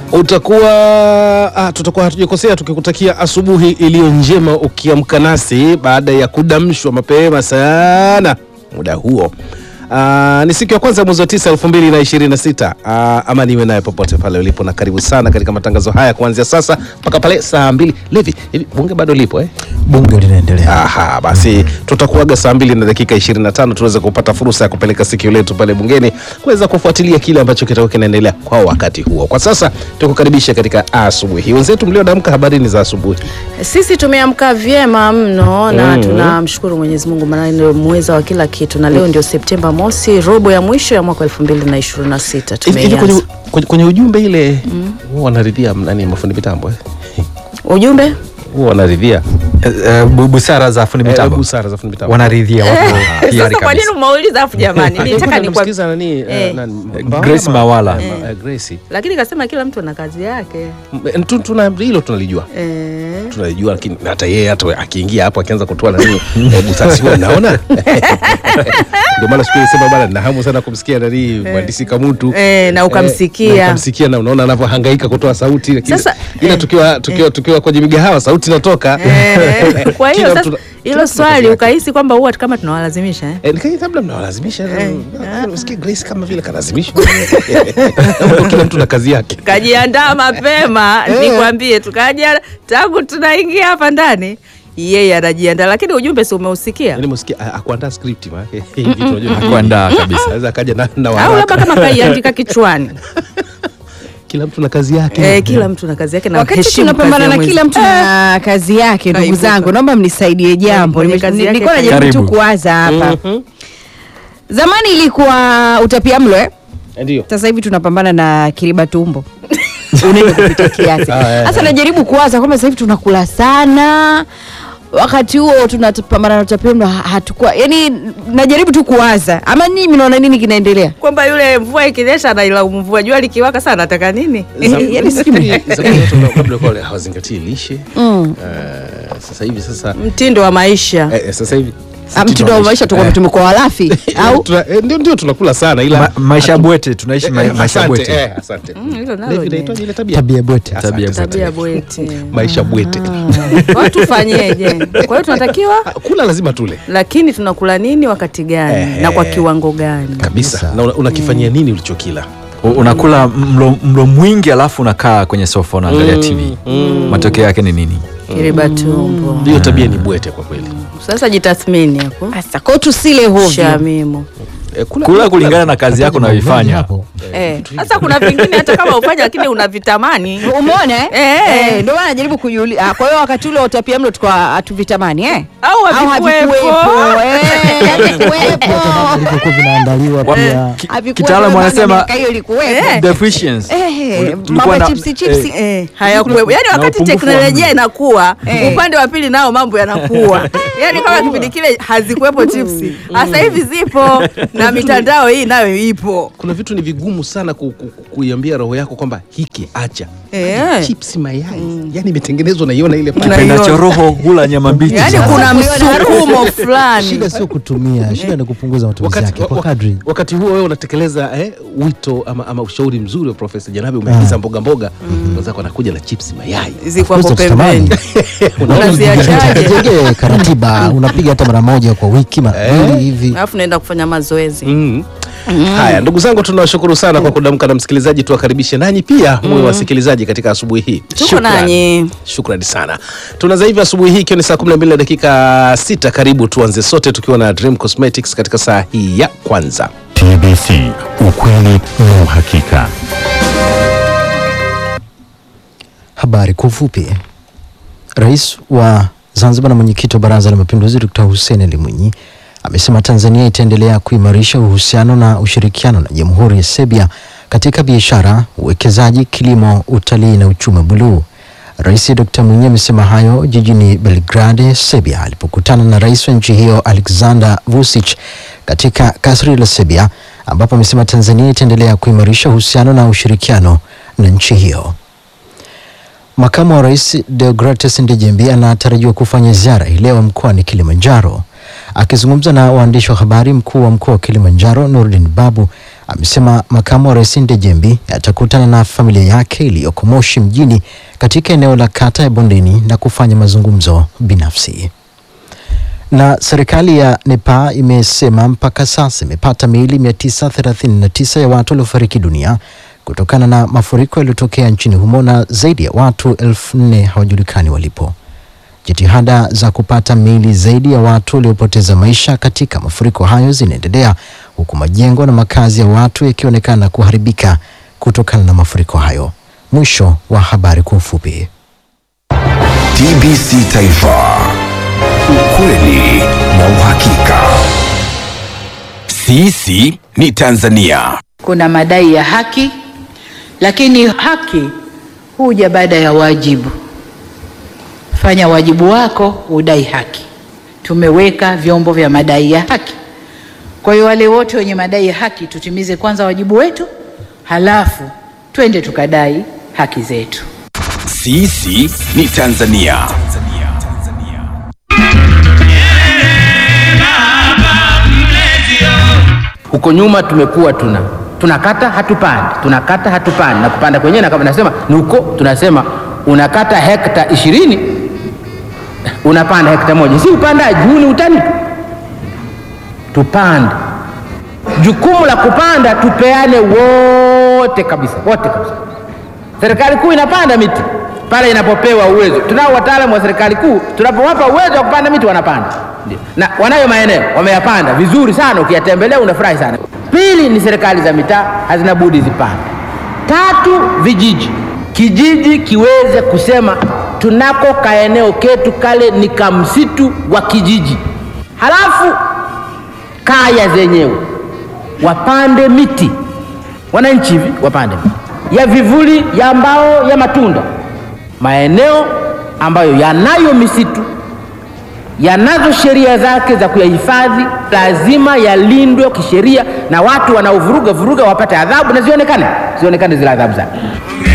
utakuwa ah, tutakuwa hatujakosea tukikutakia asubuhi iliyo njema ukiamka nasi baada ya kudamshwa mapema sana muda huo. Ah, ni siku ya kwanza mwezi wa tisa elfu mbili na ishirini na sita. Ah, ama niwe naye popote pale ulipo na karibu sana katika matangazo haya kuanzia sasa mpaka pale saa mbili. Levi, hivi bunge bado lipo eh? bunge linaendelea. Aha, basi tutakuaga saa mbili na dakika 25 tuweze kupata fursa ya kupeleka sikio letu pale bungeni kuweza kufuatilia kile ambacho kitakuwa kinaendelea kwa wakati huo. Kwa sasa tukukaribisha katika asubuhi. Wenzetu mliodamka, habari ni za asubuhi. Sisi tumeamka vyema mno na Mm. tunamshukuru Mwenyezi Mungu maana ndio muweza wa kila kitu, na leo ndio Septemba mosi, robo ya mwisho ya mwaka 2026 Hivi hivi kwenye, tumeianza. kwenye, kwenye ujumbe ile huwa wanaridhia nani mafundi mitambo eh? Ujumbe Huwa wanaridhia Eh, eh, bu- busara za fundi eh, mitambo busara za fundi mitambo. wanaridhia wako hiari sasa, kwa nini kabisa. umeuliza afu jamani, Nilikuwa nitaka nikwambie, namsikiza nani, eh, Eh. nani, Eh, Mbawala Grace ma- Mawala. eh, ma- eh, Grace. lakini kasema kila mtu ana kazi yake M- tu- tuna hilo tunalijua eh. tunalijua lakini hata yeye hata akiingia hapo akianza kutoa nani eh, busasi huwa naona ndio maana siku ile sema bana na hamu sana kumsikia nani mhandisi Kamutu Eh, na ukamsikia. na ukamsikia na unaona anavyohangaika kutoa sauti lakini Sasa, ila eh, tukiwa tukiwa tukiwa kwenye migahawa sauti inatoka Eh, kwa hiyo Kila sasa mtu- kila hilo mtu na swali kazi yake. ukahisi kwamba huwa kama tunawalazimisha eh? Eh, nikai labda mnawalazimisha Eh, usikie Grace kama vile kalazimishwa kila mtu na kazi yake kajiandaa mapema nikwambie, tukaja tangu tunaingia hapa ndani, yeye anajiandaa, lakini ujumbe si umeusikia? yani msikia akuandaa script maana hivi tunajua Kuandaa kabisa. Anaweza akaja na, na Au labda waraka kama kaiandika kichwani. kila mtu na kazi yake Eh, kila mtu na kazi yake na Wakati heshimu tunapambana kazi na ya kila mwenzi. mtu na kazi yake, ndugu Kaibuka. zangu, naomba mnisaidie jambo. Mwenye Nime- kazi yake Nilikuwa najaribu tu Karibu. kuwaza hapa. Mhm. Zamani ilikuwa utapiamlo eh? ndio Sasa hivi tunapambana na kiriba tumbo unene kupita kiasi. Ah, eh, Sasa najaribu kuwaza kwamba sasa hivi tunakula sana wakati huo tunapambana na utapiamlo ha- hatukuwa yani, najaribu tu kuwaza, ama nyinyi mnaona nini kinaendelea? kwamba yule mvua ikinyesha anailaumu mvua, jua likiwaka sana anataka nini? Yaani sijui. Zamani watu labda walikuwa wale hawazingatii lishe Mm. Eh, sasa hivi sasa Mtindo wa maisha eh, eh, sasa hivi Ah, Mtindo wa maisha tuko Eh, tumekuwa walafi au tuna- eh, ndio ndio tunakula sana ila Ma- maisha hatu- bwete tunaishi ma- eh, maisha asante, bwete eh, asante Mm, hilo nalo Levi, ni- inaitwaje ile tabia tabia bwete Asante, tabia asante. tabia bweti. maisha bwete Kwa hiyo tufanyeje? Kwa hiyo tunatakiwa, Ah, kula lazima tule lakini tunakula nini wakati gani Eh. na kwa kiwango gani? kabisa na una- unakifanyia nini ulichokila U- unakula mlo, mlo mwingi alafu unakaa kwenye sofa unaangalia tv matokeo yake ni nini Kiriba tumbo. hiyo tabia ni bwete kwa kweli Sasa jitathmini hapo. sasa kwao tusile hovyo. Shamimu. Eh, kula kulingana na kazi yako unayoifanya Eh, sasa kuna vingine hata kama ufanya lakini unavitamani. Umeona eh? Eh. Eh, ndio maana najaribu kujiuliza. Ah, Kwa hiyo wakati ule wa utapiamlo tulikuwa hatuvitamani eh? Au havikuwepo. Eh, havikuwepo. vilivyokuwa vinaandaliwa pia Ki- Havikuwepo, kitaalamu maana wanasema miaka hiyo ilikuwepo. Eh. deficiency Eh, Uli- tulikuwa mambo ya na- chipsi chipsi. eh, Eh, hayakuwepo. Yaani Na wakati upungufu wa teknolojia mlo. inakuwa, Eh. upande wa pili nao mambo yanakuwa. Yaani kama kipindi kile hazikuwepo chipsi. Sasa hivi zipo na mitandao hii nayo ipo. kuna vitu ni vigumu sana ku, ku, ku, kuiambia roho yako kwamba hiki acha Eh. chips mayai yani imetengenezwa naiona ile pale. Unaiona. pendacho roho hula nyama mbichi Yaani sana. kuna Kuiona msukumo fulani. shida sio kutumia shida ni kupunguza matumizi wakati, yake wa- kwa wa- kadri wakati huo wewe unatekeleza eh, wito ama, ama ushauri mzuri wa Profesa Janabi umeagiza mboga mboga wenzako anakuja na chips mayai Ziko hapo Of course, pembeni. tutamani. Unaziachaje? jenge karatiba unapiga hata mara moja kwa wiki mara mbili hivi Alafu naenda kufanya mazoezi. Mm. Haya, ndugu zangu, tunawashukuru sana kwa kudamka na msikilizaji. Tuwakaribishe nanyi pia muwe wasikilizaji katika asubuhi hii. Tuko Shukran. nanyi. Shukrani sana. Tunaanza hivi asubuhi hii ikiwa ni saa 12 na dakika sita. Karibu tuanze sote tukiwa na Dream Cosmetics katika saa hii ya kwanza. TBC, ukweli na uhakika. habari kwa ufupi rais wa zanzibar na mwenyekiti wa baraza la mapinduzi dkt hussein ali mwinyi amesema tanzania itaendelea kuimarisha uhusiano na ushirikiano na jamhuri ya serbia katika biashara uwekezaji kilimo utalii na uchumi buluu rais dkt mwinyi amesema hayo jijini belgrade serbia alipokutana na rais wa nchi hiyo alexander vucic katika kasri la serbia ambapo amesema tanzania itaendelea kuimarisha uhusiano na ushirikiano na nchi hiyo Makamu wa Rais Deogratis Ndejembi anatarajiwa kufanya ziara hii leo mkoani Kilimanjaro. Akizungumza na waandishi wa habari, mkuu wa mkoa wa Kilimanjaro Nurdin Babu amesema makamu wa rais Ndejembi atakutana na familia yake iliyoko Moshi mjini katika eneo la kata ya Bondeni na kufanya mazungumzo binafsi. Na serikali ya Nepal imesema mpaka sasa imepata miili 939 ya watu waliofariki dunia kutokana na mafuriko yaliyotokea nchini humo na zaidi ya watu elfu nne hawajulikani walipo. Jitihada za kupata miili zaidi ya watu waliopoteza maisha katika mafuriko hayo zinaendelea huku majengo na makazi ya watu yakionekana kuharibika kutokana na mafuriko hayo. Mwisho wa habari kwa ufupi. TBC Taifa, ukweli na uhakika. Sisi ni Tanzania. Kuna madai ya haki, lakini haki huja baada ya wajibu. Fanya wajibu wako, udai haki. Tumeweka vyombo vya madai ya haki. Kwa hiyo wale wote wenye madai ya haki, tutimize kwanza wajibu wetu, halafu twende tukadai haki zetu. Sisi ni Tanzania. Huko nyuma tumekuwa tuna tunakata hatupandi, tunakata hatupandi, na kupanda kwenyewe na kama nasema ni huko, tunasema unakata hekta ishirini unapanda hekta moja, si upandaji huu, ni utani tu. Tupande, jukumu la kupanda tupeane wote kabisa, wote kabisa. Serikali kuu inapanda miti pale inapopewa uwezo. Tunao wataalamu wa serikali kuu, tunapowapa uwezo wa kupanda miti wanapanda, Ndio. na wanayo maeneo wameyapanda vizuri sana, ukiyatembelea unafurahi sana. Pili ni serikali za mitaa hazina budi zipande. Tatu, vijiji, kijiji kiweze kusema tunako kaeneo ketu kale ni kamsitu wa kijiji, halafu kaya zenyewe wapande miti, wananchi hivi wapande miti ya vivuli, ya mbao, ya matunda. Maeneo ambayo yanayo misitu yanazo sheria zake za kuyahifadhi, lazima yalindwe kisheria, na watu wanaovuruga vuruga wapate adhabu na zionekane zionekane zile adhabu zake.